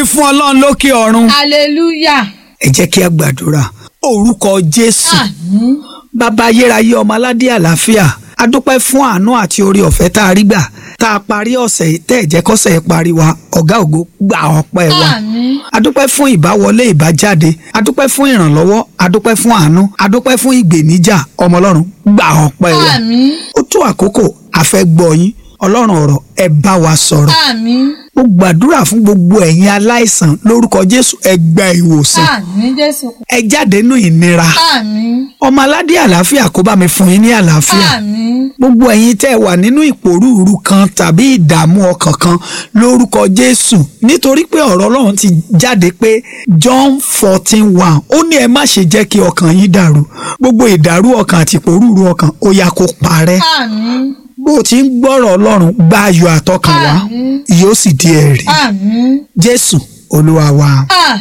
fún ọlọ́run lókè ọ̀run hallelujah ẹ jẹ́ kí a gbàdúrà orúkọ jésù àmín bàbá ayérayé ọmọ aládé àlàáfíà a dúpẹ́ fún àánú àti orí ọ̀fẹ́ tá a rí gbà tá a parí ọ̀sẹ̀ yìí tẹ́ ẹ̀ jẹ́ kọ́sẹ̀ yìí parí wa ọ̀gá ògo gbà ọpẹ́ wa àmín a dúpẹ́ fún ìbáwọlé ìbájáde a dúpẹ́ fún ìrànlọ́wọ́ a dúpẹ́ fún àánú a dúpẹ́ fún ìgbèníjà ọmọ ọlọ́run gbà ọpẹ́ wa àmín ó tó àkókò a fẹ́ gbọ́ yín ọlọ́run ọ̀rọ̀ ẹ bá wa sọ̀rọ̀ àmín mo gbàdúrà fún gbogbo ẹ̀yin aláìsàn lórúkọ jésù ẹ gba ìwòsàn àmín jésù ẹ jáde nínú ìnira àmín ọmọ aládé àlàáfíà kó bá mi fún yín ní àlàáfíà àmín gbogbo ẹ̀yin tẹ́ ẹ wà nínú ìpòrúurú kan tàbí ìdààmú ọkàn kan lórúkọ jésù nítorí pé ọ̀rọ̀ ọlọ́run ti jáde pé john fourteen one ó ní ẹ má ṣe jẹ́ kí ọkàn yín dàrú gbogbo ìdàrú ọkàn àti ìpòrúurú ọkàn ó yá kó parẹ́ àmín bó o ti ń gbọ́rọ̀ ọlọ́run gba ayọ̀ àtọkàn wá Àmín. yóò sì di ẹ̀rí àmín jésù olúwa wa.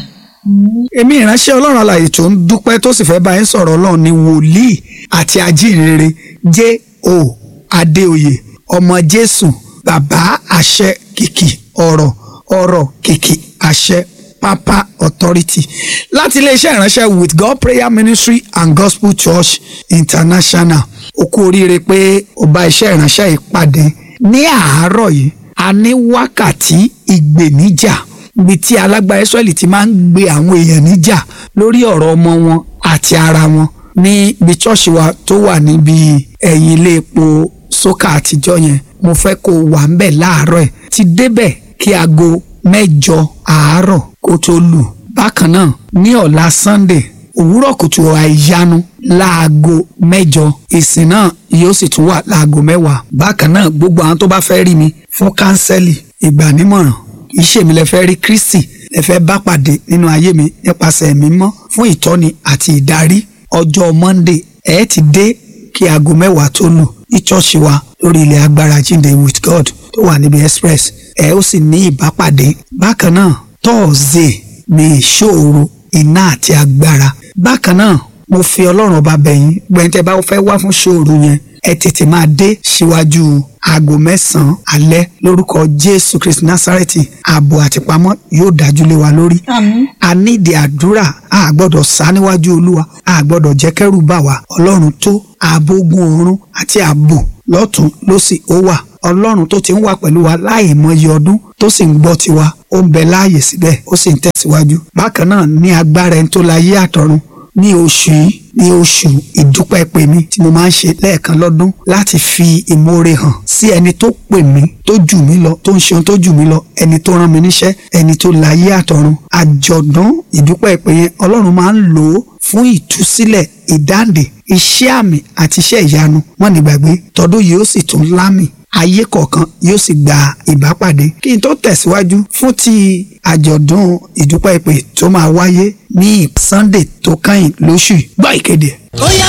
àmín èmi ìránṣẹ́ ọlọ́run alààyè tó ń dúpẹ́ tó sì fẹ́ bá yín sọ̀rọ̀ ọlọ́run ní wòlíì àti ajínrere J.O. Adéoyè ọmọ jésù bàbá àṣẹ kìkì ọ̀rọ̀ ọ̀rọ̀ kìkì àṣẹ pápá authority láti iléeṣẹ́ ìránṣẹ́ with God prayer ministry and gospel church international ó kú oríire pé ó bá iṣẹ́ ìránṣẹ́ yìí pàdé ní àárọ̀ yìí a ní wákàtí ìgbèníjà ibi tí alágbára Ísírẹ́lì ti máa ń gbé àwọn èèyàn níjà lórí ọ̀rọ̀ ọmọ wọn àti ara wọn ní ibi ṣọ́ọ̀ṣì wa tó wà níbi ẹ̀yìn ilé epo sókà àtijọ́ yẹn mo fẹ́ kó o wà ń bẹ̀ láàárọ̀ ẹ̀ ti débẹ̀ kí aago mẹ́jọ àárọ̀ kó tó lù bákan náà ní ọ̀la Sunday òwúrọ̀ kùtù àìyanu láago mẹ́jọ ìsìn náà yóò sì tún wà láago mẹ́wàá bákan náà gbogbo àwọn tó bá fẹ́ rí mi fún kánsẹ́lì ìgbànímọ̀ràn kì í ṣèmi lẹ fẹ́ rí Kristi lẹ fẹ́ bá pàdé nínú ayé mi nípasẹ̀ ẹ̀mí mọ́ fún ìtọ́ni àti ìdarí ọjọ́ Monday ẹ ti dé kí aago mẹ́wàá tó lù ní ṣọ́ọ̀ṣì wa lórí ilẹ̀ agbára jíǹde with God tó wà níbi express ẹ ó sì ní ìbápàdé bákan náà Thursday ní ìṣòro iná àti agbára bákan náà mo fi ọlọ́run ọba bẹ̀yìn gbẹ̀ntẹ́ bá fẹ́ wá fún ṣòro yẹn ẹ tètè máa dé síwájú aago mẹ́sàn-án alẹ́ lórúkọ jésù kristi násárẹ́tì ààbò àtìpamọ́ yóò dájú lé wa lórí àmín a nídìí àdúrà a gbọ́dọ̀ sá níwájú olúwa a gbọ́dọ̀ jẹ́ kẹ́rù bà wá ọlọ́run tó ààbò ogun ọ̀run àti ààbò lọ́tún lósì ó wà ọlọ́run tó ti ń wà pẹ̀lú wa láì mọye ọdún tó sì ń gbọ́ tiwa ó ń bẹ láàyè síbẹ̀ ó sì ń tẹ̀síwájú bákan náà ní agbára ẹni tó láyé àtọ̀run ní oṣù yìí ní oṣù ìdúpẹ́ pè mí tí mo máa ń ṣe lẹ́ẹ̀kan lọ́dún láti fi ìmoore hàn sí ẹni tó pè mí tó jù mí lọ tó ń ṣe ohun tó jù mí lọ ẹni tó rán mi níṣẹ́ ẹni tó láyé àtọ̀run àjọ̀dún ìdúpẹ́ pè yẹn ọlọ́run máa ń lò ó fún ìtúsílẹ̀ ìdáǹdè iṣẹ́ àmì àti iṣẹ́ ìyanu wọ́n ní gbàgbé tọdún yìí ó sì tún lámì ayé kọ̀ọ̀kan yóò sì gba ìbápàdé kí n tó tẹ̀síwájú fún ti àjọ̀dún ìdúpẹ́ ìpè tó máa wáyé ní Sunday tó kẹ́yìn lóṣù yìí. gbọ́ ìkéde. Bóyá